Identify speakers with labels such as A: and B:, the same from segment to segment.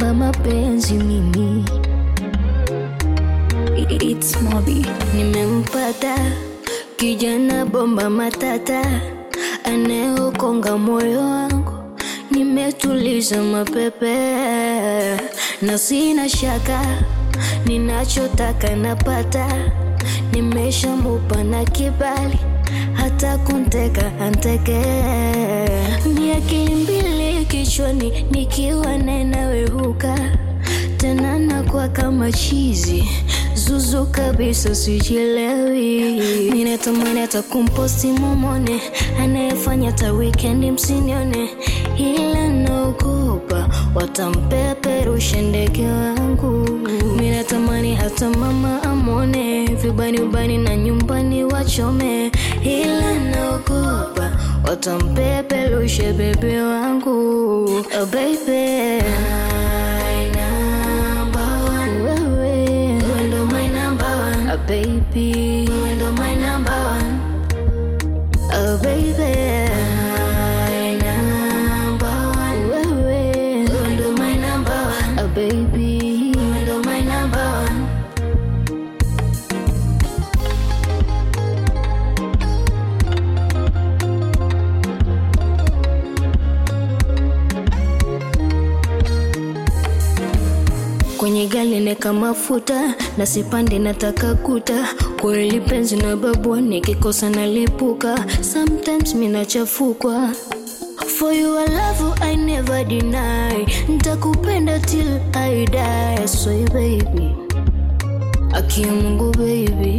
A: nayapenda mapenzi mimi It's Mobi. Nimempata kijana bomba matata anayeokonga moyo wangu, nimetuliza mapepe na sina shaka, ninachotaka napata, nimeshamupa na kibali hata kunteka anteke ni akili mbili kichwani nikiwa nenawehuka tena nakuwa kama chizi zuzu kabisa sichelewi ninatamani hata kumposti mumone anayefanya ta wikendi msinione ila naogopa watampeperusha ndege wangu minatamani hata mama amone vibani ubani na nyumbani wachome ila naogopa watampeperusha bebe wangu oh, baby wewe ndo my number one oh, baby ndo my number one oh baby wewe ndo my number one oh baby ndo my number one kwenye gari neka mafuta na sipande nataka kuta kweli penzi na babu nikikosa nalipuka sometimes minachafukwa For you I love I never deny Ntakupenda till I die I swear baby Akia Mungu baby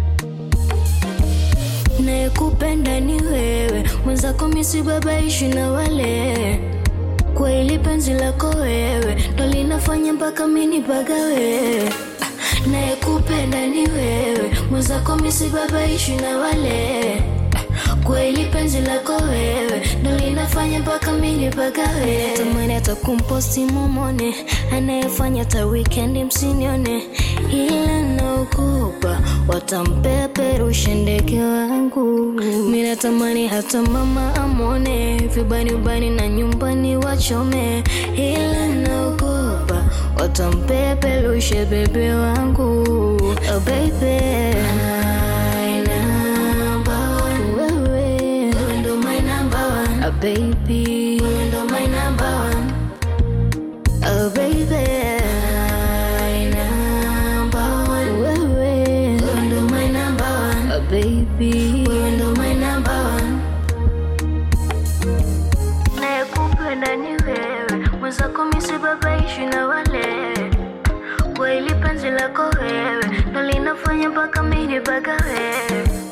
A: Nayekupenda ni wewe Mwenzako misibabaishi na wale kwa ili penzi lako wewe ndo linafanya mpaka mini pagawe naye kupenda ni wewe mwenzako misibabaishi na wale kwa ili penzi lako wewe ndo linafanya mpaka mini pagawe tamani hata kumposti mumone anayefanya ta wikendi msinione ila naogopa watampeperusha ndege wangu minatamani hata mama amone vibani ubani na nyumbani wachome ila naogopa watampeperusha bebe wangu oh, baby wewe ndo my number one oh, baby ndo my number one oh, baby wewe ndo my number one oh, baby ndo my number one nayekupenda ni wewe mwenzako misibabaishi na wale kwa ili penzi lako wewe ndo linafanya mpaka mini paka wewe